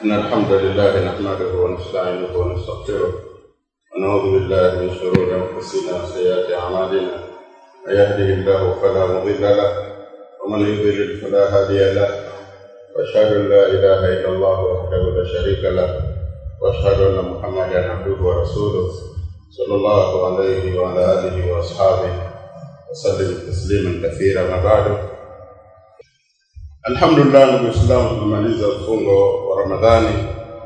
إن الحمد لله نحمده ونستعينه ونستغفره ونعوذ بالله من شرور أنفسنا وسيئات أعمالنا من يهده الله فلا مضل له ومن يضلل فلا هادي له وأشهد أن لا إله إلا الله وحده لا شريك له وأشهد أن محمدا عبده ورسوله صلى الله عليه وعلى آله وأصحابه وسلم تسليما كثيرا ما بعد Alhamdulillah, ndugu Waislamu, tumemaliza mfungo wa Ramadhani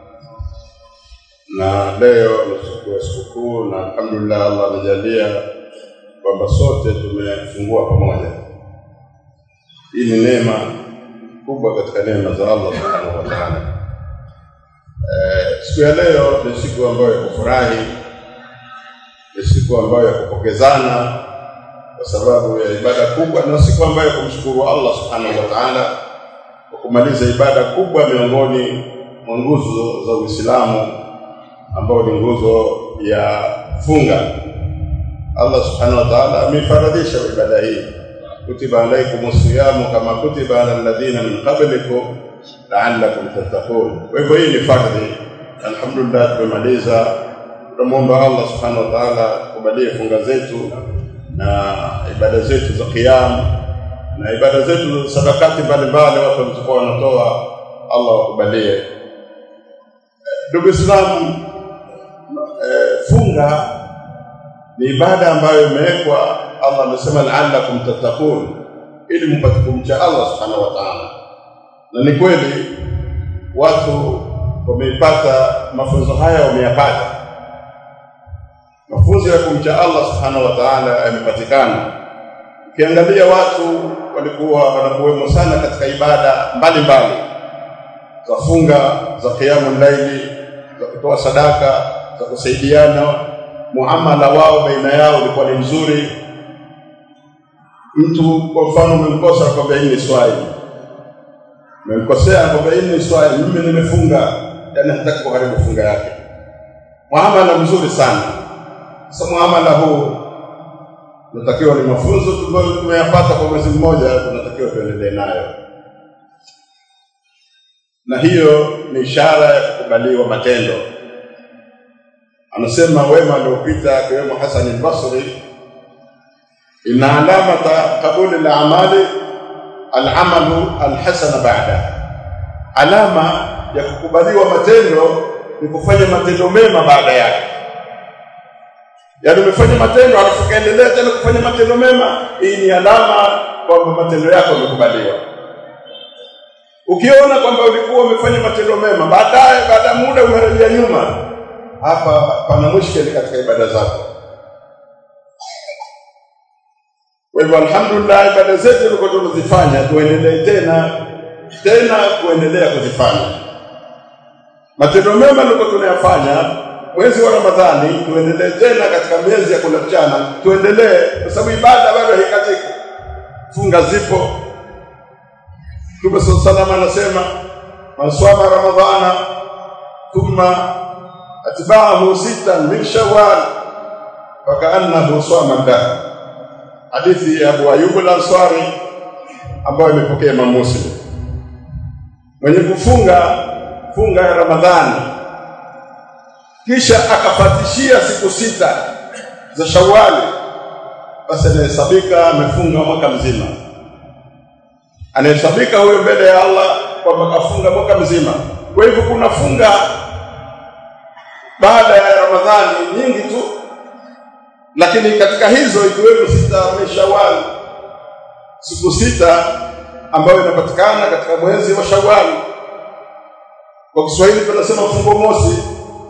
na leo ni siku ya sikukuu, na alhamdulillah Allah amejalia kwamba sote tumefungua pamoja. Hii ni neema kubwa katika neema za Allah subhanahu wa ta'ala. Eh, siku ya leo ni siku ambayo ya kufurahi, ni siku ambayo ya kupokezana kwa sababu ya ibada kubwa, na siku ambayo ya kumshukuru Allah subhanahu wa ta'ala kwa kumaliza ibada kubwa miongoni mwa nguzo za Uislamu ambao ni nguzo ya funga. Allah subhanahu wa ta'ala amefaradhisha ibada hii, kutiba alaikum siyamu kama kutiba ala alladhina min qablikum la'allakum tattaqun. Kwa hivyo hii ni fardhi. Alhamdulillah, tumemaliza. Tunamwomba Allah subhanahu wa ta'ala kubalie funga zetu na ibada zetu za qiyam na ibada zetu za sadakati mbalimbali watu walizokuwa wanatoa, Allah wakubalie. Ndugu Islamu, e, funga ni ibada ambayo imewekwa. Allah amesema la'allakum tattaqun, ili mpate kumcha Allah subhanahu wa ta'ala, na ni kweli watu wameipata mafunzo haya, wameyapata mafunzo ya kumcha Allah subhanahu wa ta'ala yamepatikana. Ukiangalia watu walikuwa wanakuwemo sana katika ibada mbalimbali za funga, za qiyamul laili, za kutoa sadaka, za kusaidiana. Muamala wao baina yao ulikuwa ni mzuri. Mtu kwa mfano umemkosa akwambia hii ni swali, umemkosea akwambia hii ni swali, mimi nimefunga, yani hataki kuharibu funga yake. Muamala mzuri sana. Sasa muamala huu tunatakiwa ni mafunzo ambayo tumeyapata kwa mwezi mmoja, tunatakiwa tuendelee nayo, na hiyo ni ishara ya kukubaliwa matendo. Anasema wema aliopita akiwemo Hasan al-Basri, inna alamata qabuli al-amali al-amalu al-hasana ba'da, alama ya kukubaliwa matendo ni kufanya matendo mema baada yake yaani umefanya matendo alafu kaendelea tena kufanya matendo mema, hii ni alama kwamba matendo yako yamekubaliwa. Ukiona kwamba ulikuwa umefanya matendo mema, baadaye baada ya muda umerejea nyuma, hapa pana mushkeli katika ibada zako. Kwa hivyo, alhamdulillah, ibada zetu tulikuwa tunazifanya, tuendelee tena tena kuendelea kuzifanya. Matendo mema tulikuwa tunayafanya mwezi wa Ramadhani tuendelee tena katika miezi ya kula mchana, tuendelee kwa sababu ibada bado haikatiki, funga zipo. Mtume sallallahu alaihi wasallam anasema man swama ramadhana thumma atba'ahu sitan min shawwal fakaannahu swama dahr, hadithi ya Abu Ayyub al-Ansari ambayo imepokea Imam Muslim. Mwenye kufunga funga ya Ramadhani kisha akafatishia siku sita za Shawali, basi anahesabika amefunga mwaka mzima. Anahesabika huyo mbele ya Allah kwamba kafunga mwaka mzima. Kwa hivyo kuna funga baada ya Ramadhani nyingi tu, lakini katika hizo ikiwemo sita min Shawali, siku sita ambayo inapatikana katika mwezi wa Shawali. Kwa Kiswahili tunasema fungo mosi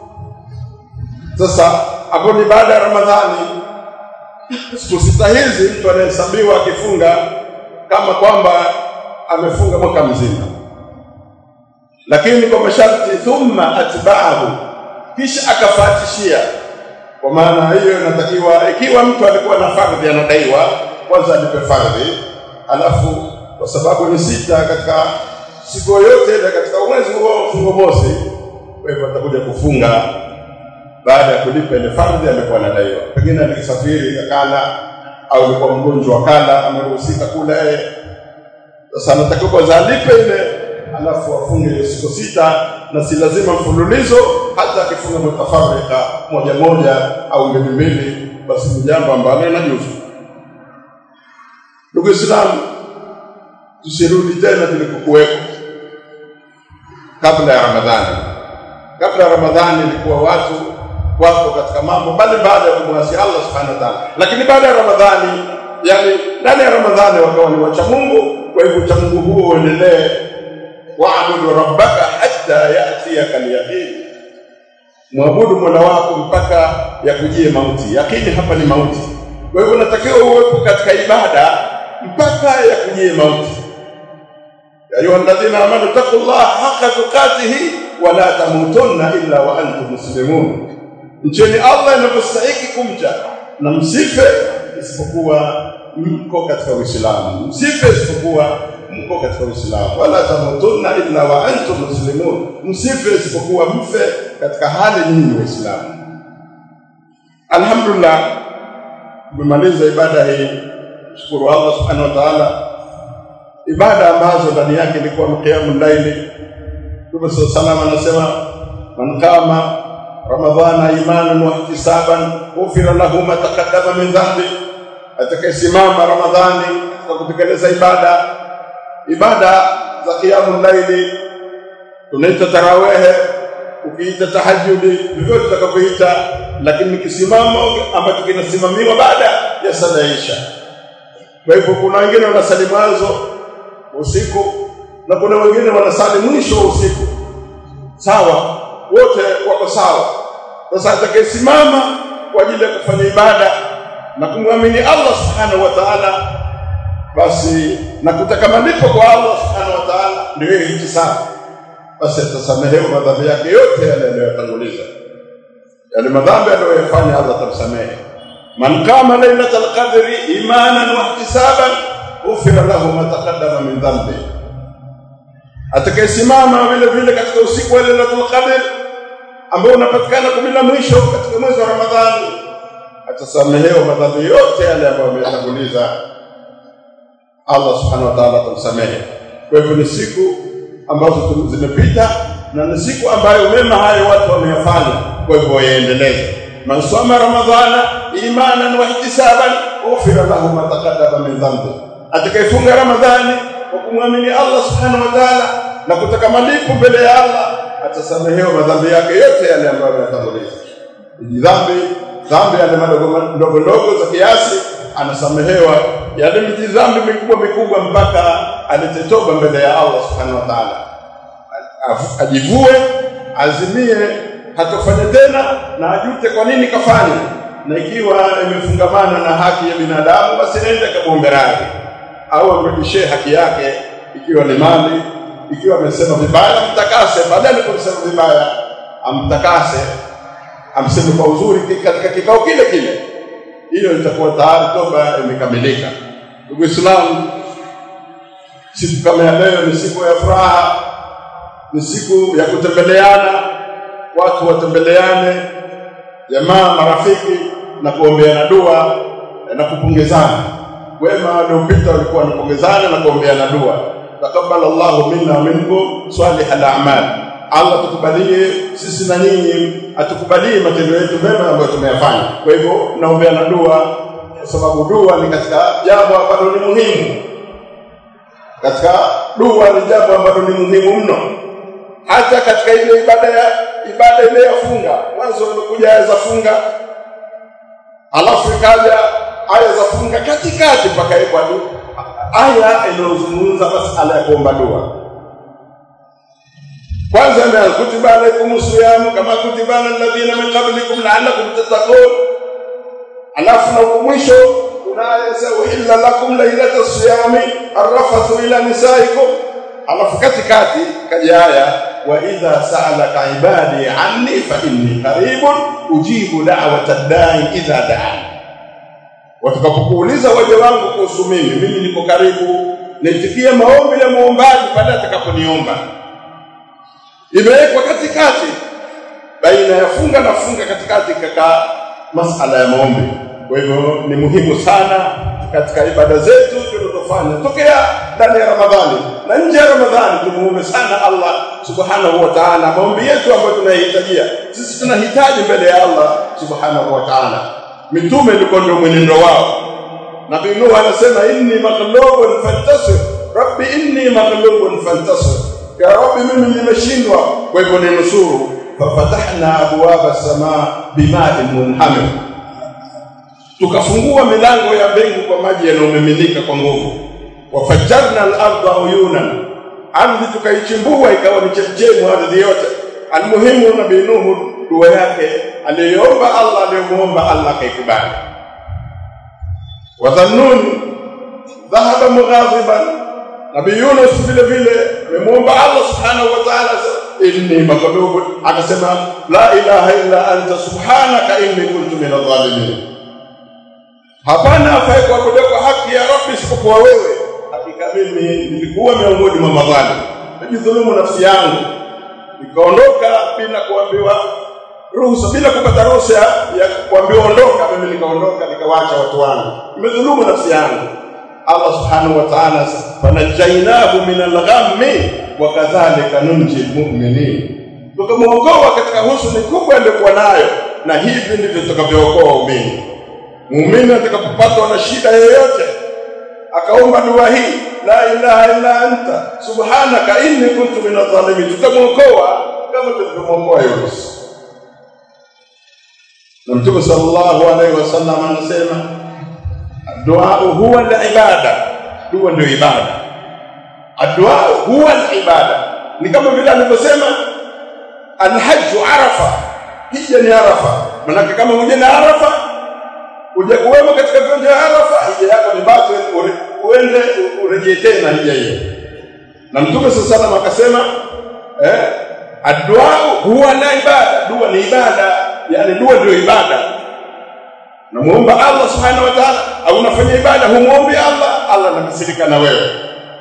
sasa hapo ni baada ya Ramadhani. Siku sita hizi mtu anahesabiwa akifunga kama kwamba amefunga mwaka mzima, lakini kwa masharti, thumma atba'ahu, kisha akafatishia. Kwa maana hiyo inatakiwa, ikiwa mtu alikuwa na fardhi anadaiwa, kwanza alipe fardhi, alafu kwa sababu ni sita katika siku yoyote ile katika mwezi huo mfungo mosi, kwa hivyo atakuja kufunga baada ya kulipa ile fardhi alikuwa anadaiwa, pengine alikisafiri akala, au alikuwa mgonjwa akala, ameruhusika kula yeye. Sasa anatakiwa kwanza alipe ile alafu afunge siku sita na si lazima mfululizo hata akifunga mutafarika moja moja au mbili mbili basi ni jambo ambalo linajuzu ndugu Islamu tusirudi tena tulikokuwepo kabla ya Ramadhani kabla ya Ramadhani ilikuwa watu wako katika mambo mbalimbali ya kumwasi Allah subhanahu wa ta'ala lakini baada ya Ramadhani yani ndani ya Ramadhani wakawa ni wacha Mungu kwa hivyo ucha Mungu huo uendelee waabudu rabbaka hatta yatiyaka alyaqin mwabudu mola wako mpaka yakujie mauti yakini hapa ni mauti kwa hivyo unatakiwa uwepo katika ibada mpaka yakujie mauti ya ayuha alladhina amanu taqullaha haqqa tuqatihi wa la tamutunna illa wa antum muslimun mcheni Allah inavyostahiki kumcha na msife isipokuwa mko katika Uislamu msife isipokuwa mko katika Uislamu wala tamutunna illa wa antum muslimun msife isipokuwa mfe katika hali nyinyi waislamu alhamdulillah tumemaliza ibada hii shukuru Allah subhanahu wa ta'ala ibada ambazo ndani yake ilikuwa ni qiyamul layli Mtume sallallahu anasema man qama ramadhana imanan wa ihtisaban ghufira lahu ma taqaddama min dhanbi atakayesimama ramadhani kwa kutekeleza ibada ibada za qiyamul layli tunaita tarawehe ukiita tahajjudi vyovyote utakavyoita lakini kisimamo ambacho kinasimamiwa baada ya sala ya isha kwa hivyo kuna wengine wanasali mwanzo usiku na kuna wengine wanasali mwisho wa usiku sawa wote wako sawa sasa atakayesimama kwa ajili ya kufanya ibada na kumwamini Allah subhanahu wa ta'ala basi na kutaka malipo kwa Allah subhanahu wa ta'ala ndio hiyo sawa basi atasamehewa madhambi yake yote yale aliyotanguliza yale madhambi aliyoyafanya Allah atamsamehe man qama lailatal qadri imanan wa ihtisaban ghufira lahu ma taqaddama min dhanbi atakayesimama vile vile katika usiku wa lailatul qadr ambao unapatikana kumi la mwisho katika mwezi wa Ramadhani atasamehewa madhambi yote yale ambayo ameyatanguliza Allah subhanahu wa ta'ala atamsamehe kwa hivyo ni siku ambazo zimepita na ni siku ambayo mema hayo watu wameyafanya kwa hivyo waendeleze man soma ramadhana imanan wa ihtisaban ghufira lahu ma taqaddama min dhanbi atakayefunga ramadhani kwa kumwamini Allah subhanahu wa ta'ala na kutaka malipo mbele ya Allah atasamehewa madhambi yake yote yale ambayo ameyatanguliza dhambi dhambi yale madogo ndogo ndogo za kiasi anasamehewa yale dhambi mikubwa mikubwa mpaka alete toba mbele ya Allah subhanahu wa ta'ala ajivue azimie hatofanya tena na ajute kwa nini kafanya na ikiwa imefungamana na haki ya binadamu basi nenda kabombe radhi au amrudishie haki yake ikiwa ni mali ikiwa amesema vibaya mtakase badala ya kusema vibaya amtakase amseme kwa uzuri katika kikao kile kile hiyo itakuwa tayari toba imekamilika ndugu Islamu siku kama ya leo ni siku ya furaha ni siku ya kutembeleana watu watembeleane jamaa marafiki na kuombeana dua na kupongezana wema waliopita walikuwa wanapongezana na kuombeana dua takabbal Allahu minna minkum salih al-a'mal Allah tukubalie sisi na nyinyi atukubalie matendo yetu mema ambayo tumeyafanya kwa hivyo naombeana dua kwa sababu dua ni katika jambo ambalo ni muhimu katika dua ni jambo ambalo ni muhimu mno hata katika ile ibada ya ibada ile ya funga mwanzo umekuja aya za funga alafu ikaja aya za funga katikati mpaka ipwa aya inayozungumza masala ya kuomba dua kwanza ndio kutiba alaikum siyamu kama kutiba alladhina min qablikum la'allakum tattaqun alafu na mwisho unayesa uhilla lakum lailata siyami arrafathu ila nisaikum alafu katikati kaja aya wa idha sa'alaka ibadi anni fa inni qaribun ujibu da'wata da'i idha da'an watakapokuuliza waja wangu kuhusu mimi mimi niko karibu naitikia maombi ya muombaji pale atakaponiomba imewekwa katikati baina ya funga na funga katikati kaka masala ya maombi kwa hivyo ni muhimu sana katika ibada zetu tunazofanya tokea ndani ya Ramadhani na nje ya Ramadhani tumuombe sana Allah subhanahu wa ta'ala maombi yetu ambayo tunahitajia sisi tunahitaji mbele ya Allah subhanahu wa ta'ala mitume ilikuwa ndio mwenendo wao Nabii Nuh anasema inni maghlubun fantasir rabbi inni maghlubun fantasir ya rabbi mimi nimeshindwa kwa hivyo ninusuru fafatahna abwaba samaa bima'in munhamir tukafungua milango ya mbingu kwa maji yanayomiminika kwa nguvu wafajjarna al-ardha uyunan ardhi tukaichimbua ikawa ni chemchemu ardhi yote almuhimu nabii Nuhu dua yake aliyoomba Allah aliyomuomba Allah akaikubali wadhannuni dhahaba mughadiban nabii Yunus vile vile amemuomba Allah subhanahu wa ta'ala inni maghlubun akasema la ilaha illa anta subhanaka inni kuntu minadh dhalimin hapana afai kuabudiwa kwa haki ya Rabbi isipokuwa wewe hakika mimi nilikuwa miongoni mwa madhalim najidhulumu nafsi yangu nikaondoka bila kuambiwa ruhusa bila kupata ruhusa ya kuambiwa ondoka mimi nikaondoka nikawacha watu wangu nimedhulumu nafsi yangu Allah subhanahu wa ta'ala fanajainahu min al-ghammi wa kadhalika nunji al-mu'minin tukamwokoa katika husuni kubwa aliyokuwa nayo na hivi ndivyo tutakavyookoa waumini muumini atakapopatwa na shida yoyote akaomba dua hii la ilaha illa anta subhanaka inni kuntu minadh dhalimin tutamwokoa kama tulivyomwokoa Yunus na Mtume sallallahu alaihi wasallam anasema dua huwa al-ibada dua ndio ibada adua huwa al-ibada ni kama vile alivyosema al-hajj arafa hija ni arafa manake kama huja na arafa uje kuwemo katika viwanja vya arafa hija yako ni basi uende urejee tena hija hiyo na mtume sallallahu alaihi akasema eh adua huwa la ibada dua ni ibada yani dua ndio ibada namuomba Allah subhanahu wa ta'ala au unafanya ibada humuombi Allah Allah anakasirika na wewe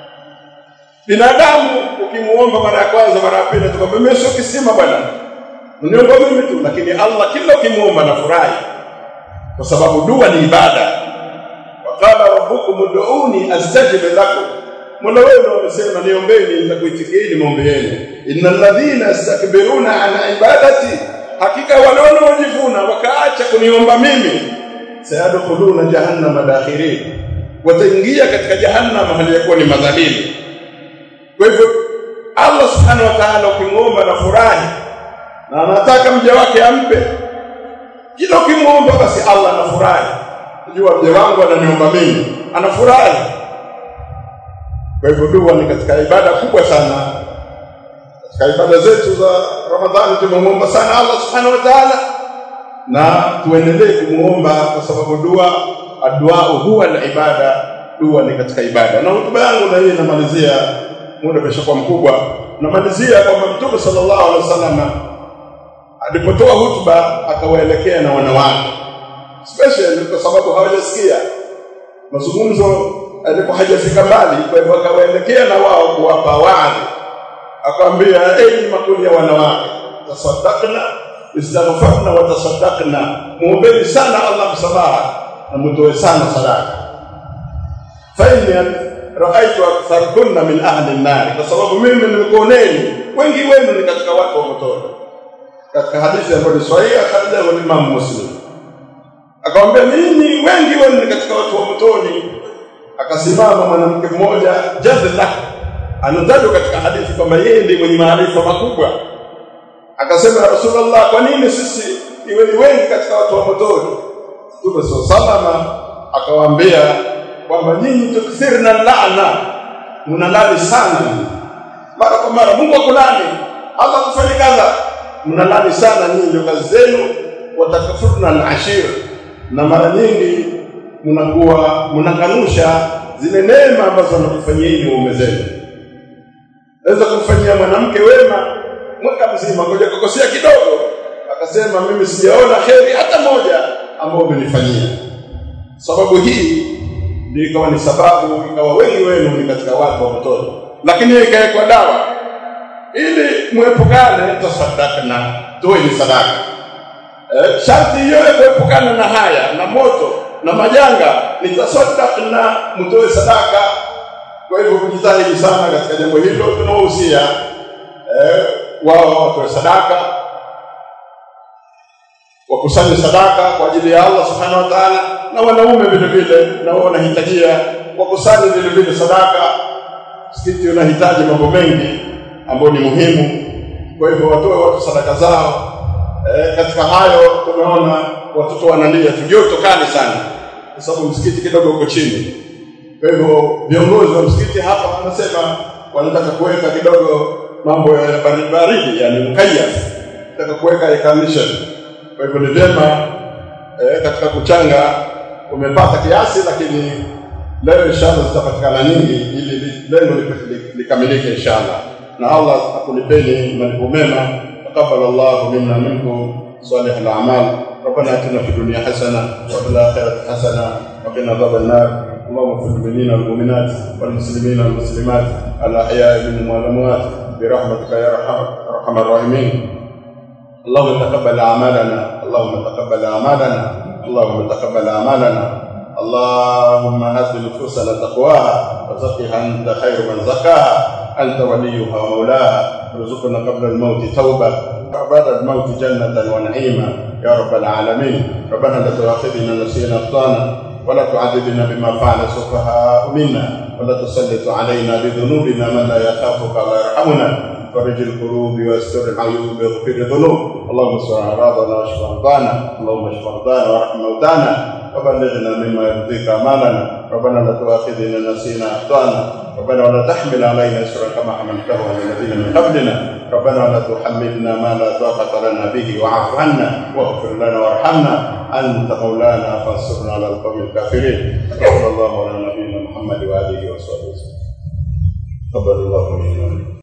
binadamu ukimuomba mara ya kwanza mara ya pili tukwambia mimi sio kisima bwana uniomba mimi tu lakini Allah kila ukimuomba nafurahi kwa sababu dua ni ibada waqala rabbukum ud'uni astajib lakum Mola wenu amesema niombeni nitakuitikieni maombi yenu innal ladhina yastakbiruna an ibadati hakika wale wanaojivuna wakaacha kuniomba mimi sayadkhuluna jahannama dakhirin wataingia katika jahannama hali yakuwa ni madhalili kwa hivyo Allah subhanahu wa ta'ala ukimwomba na furahi na anataka mja wake ampe kila ukimwomba basi Allah anafurahi unajua mja wangu ananiomba mimi anafurahi kwa hivyo dua ni katika ibada kubwa sana katika ibada zetu za Ramadhani tumemwomba sana Allah subhanahu wa ta'ala na tuendelee kumuomba kwa sababu dua adua huwa al-ibada dua ni katika ibada na hotuba yangu na hii namalizia muda umeshakuwa mkubwa namalizia kwamba Mtume sallallahu alaihi wasallam alipotoa hutuba akawaelekea na wanawake especially kwa sababu hawajasikia mazungumzo alipo hajafika mbali kwa hivyo akawaelekea na wao kuwapa waadhi akamwambia enyi makundi ya wanawake tasaddaqna istaghfarna wa tasaddaqna muombeni sana Allah msamaha na mtoe sana sadaka fa inni raaitu aktharkunna min ahli an-nar kwa sababu mimi nimekuoneni wengi wenu ni katika watu wa motoni katika hadithi ambayo ni sahihi akaja wa Imam Muslim akamwambia mimi wengi wenu ni katika watu wa motoni akasimama mwanamke mmoja jadla anatajwa katika hadithi kwamba yeye ndiye mwenye maarifa makubwa akasema Rasulullah kwa nini sisi iwe ni wengi katika watu wa motoni Mtume salama akawaambia kwamba nyinyi tukthirna laana mnalani sana mara kwa mara Mungu akulani Allah kufanya kadha mnalani sana nyinyi ndio kazi zenu watakafurna al-ashir na mara nyingi mnakuwa mnakanusha zile neema ambazo anakufanyia waume zenu naweza kumfanyia mwanamke wema mwaka mzima ngoja kukosea kidogo akasema mimi sijaona kheri hata moja ambayo umenifanyia sababu hii ndio ikawa ni sababu ikawa wengi wenu ni katika watu wa mtoto lakini ikawekwa dawa ili muepukane tasaddaqna toeni sadaka eh, sharti hiyo ya kuepukana na haya na moto na majanga ni tasaddaqna mtoe sadaka Kwa hivyo kujitahidi sana katika jambo hilo, tunawahusia eh, wao watoe sadaka, wakusanye sadaka kwa ajili ya Allah subhanahu wa ta'ala, na wanaume vile vile na wao wanahitajia wakusanye vile vile sadaka. Msikiti unahitaji mambo mengi ambayo ni muhimu, kwa hivyo watoe watu sadaka zao. Eh, katika hayo tumeona watoto wanalia tu, joto kali sana, kwa sababu msikiti kidogo uko chini. Kwa hivyo viongozi wa msikiti hapa wanasema wanataka kuweka kidogo mambo ya baridi baridi, yani mukayaf, nataka kuweka air condition. Kwa hivyo ni vyema eh, katika kuchanga umepata kiasi, lakini leo inshallah zitapatikana nyingi ili li- lengo li- li- likamilike inshallah, na Allah akulipeni malipo mema. Taqabbal Allahu minna minkum salih al-a'mal. ربنا اتنا في الدنيا حسنه وفي الاخره حسنه وقنا عذاب النار اللهم اغفر للمؤمنين والمؤمنات والمسلمين والمسلمات الاحياء منهم والاموات برحمتك يا ارحم ارحم الراحمين اللهم تقبل اعمالنا اللهم تقبل اعمالنا اللهم تقبل اعمالنا اللهم ات نفوسنا تقواها وزكها انت خير من زكاها انت وليها ومولاها ارزقنا قبل الموت توبه وبعد الموت جنه ونعيما يا رب العالمين ربنا لا تؤاخذنا نسينا اخطانا ولا تعذبنا بما فعل السفهاء منا ولا تسلط علينا بذنوبنا من لا يخافك ولا يرحمنا فرج القلوب واستر العيوب واغفر الذنوب اللهم استر اعراضنا واشف مرضانا اللهم اشف مرضانا وارحم موتانا وبلغنا مما يرضيك امالنا ربنا لا تؤاخذنا نسينا اخطانا ربنا ولا تحمل علينا اسرا كما حملته على الذين من قبلنا ربنا ولا تحملنا ما لا طاقه لنا به واعف عنا واغفر لنا وارحمنا انت مولانا فانصرنا على القوم الكافرين صلى الله على نبينا محمد واله وصحبه وسلم تقبل الله منا